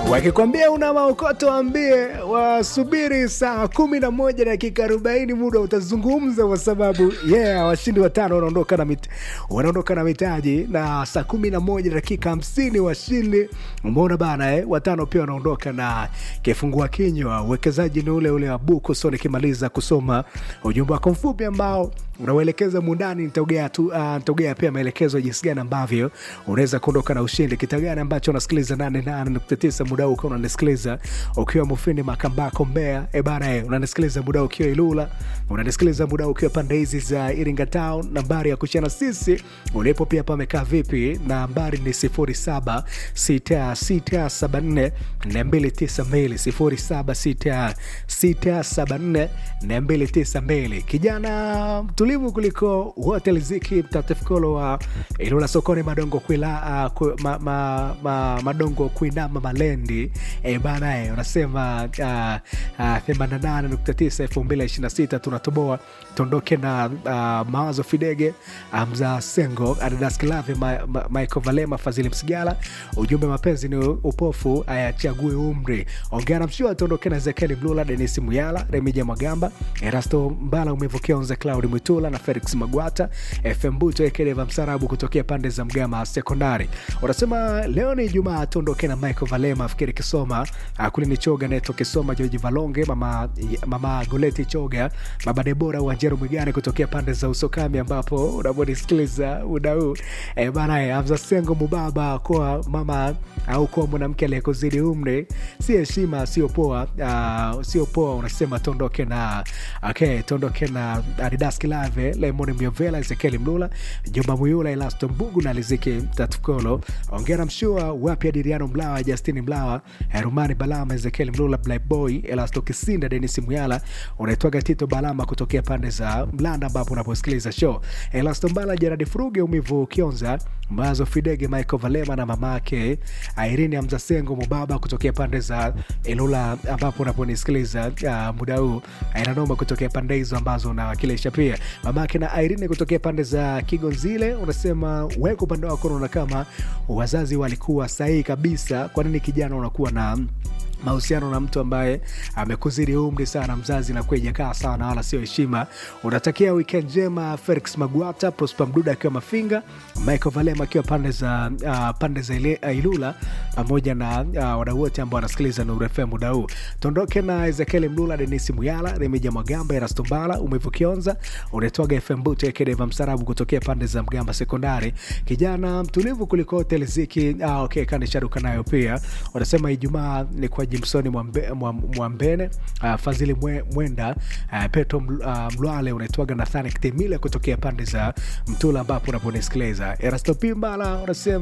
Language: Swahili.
wakikwambia una maokoto ambie wasubiri saa kumi na moja dakika arobaini muda utazungumza kwa sababu yeah washindi watano wanaondoka na mit, wanaondoka na mitaji na saa kumi na moja dakika hamsini washindi umeona bana eh? watano pia wanaondoka na kifungua kinywa uwekezaji ni ule ule wa buku so nikimaliza kusoma ujumbe wako mfupi ambao unauelekeza mundani nitaugea tu uh, nitaugea pia maelekezo jinsi gani ambavyo unaweza kuondoka na ushindi kita gani ambacho unasikiliza 88.9 muda huu ukiwa unanisikiliza ukiwa mufini makambako mbea e bana e, unanisikiliza muda huu ukiwa ilula unanisikiliza muda huu ukiwa pande hizi za iringa town nambari ya kuchana sisi ulipo pia pamekaa vipi nambari ni 07 674 292 07 674 kijana mtulivu kuliko wote liziki mtatifkolo wa ilula sokoni madongo kuila, uh, ku, ma, ma, ma, madongo kuinama malendi e bana e, unasema uh, uh, 88.9 2026 tunatoboa tuondoke na uh, mawazo fidege amza sengo adidas kilave ma, ma, michael valema fadhili msigala ujumbe mapenzi ni upofu ayachague umri ongea na mshua tuondoke na ezekieli mlula denis muyala remija magamba erasto mbala umevukia onze claud mwitula na felix magwata fm buto ekedeva msarabu kutokea pande za mgama sekondari unasema leo ni jumaa tuondoke na michael valema fikiri kisoma kulini choga neto kisoma joji valonge mama, mama goleti choga baba debora uanjero mwigane kutokea pande za usokami ambapo unavyonisikiliza muda huu e, bana amza sengo mubaba kwa mama au kwa mwanamke aliyekuzidi umri si heshima sio poa uh, sio poa unasema tuondoke na okay tuondoke na adidas kilave lemon miovela ezekieli mlula jumba muyula elasto mbugu na liziki tatukolo ongera mshua wapya diriano mlawa justini mlawa rumani balama ezekieli mlula blackboy elasto kisinda denis muyala unaitwaga tito balama kutokea pande za mlanda ambapo unaposikiliza show elasto mbala jeradi furuge umivu kionza mazo fidege michael valema na mamake airini amzasengo mubaba kutokea pande za ilula ambapo unaponisikiliza uh, muda huu ainanoma kutokea pande hizo ambazo unawakilisha pia mamake na airini kutokea pande za kigonzile unasema weko upande wako unaona kama wazazi walikuwa sahihi kabisa kwa nini kijana unakuwa na mahusiano na mtu ambaye amekuzidi umri sana mzazi na kuejakaa sana wala sio heshima unatakia wikend njema felix magwata prosper mduda akiwa mafinga michael valema akiwa pande za uh, pande za ile, uh, ilula pamoja na uh, wadau wote ambao wanasikiliza nurefm muda huu tuondoke na ezekieli mlula denisi muyala remija mwagamba erastombala umevu kionza unaitwaga fm buto ekedeva msarabu kutokea pande za mgamba sekondari kijana mtulivu kuliko hotel ziki ah, okay, kanisharuka nayo pia wanasema ijumaa ni kwa jimsoni mwambe, mwambene uh, fadhili mwe, mwenda uh, petro uh, mlwale unaitwaga nathani kitemile kutokea pande za mtula ambapo unaponisikiliza erasto pimbala unasema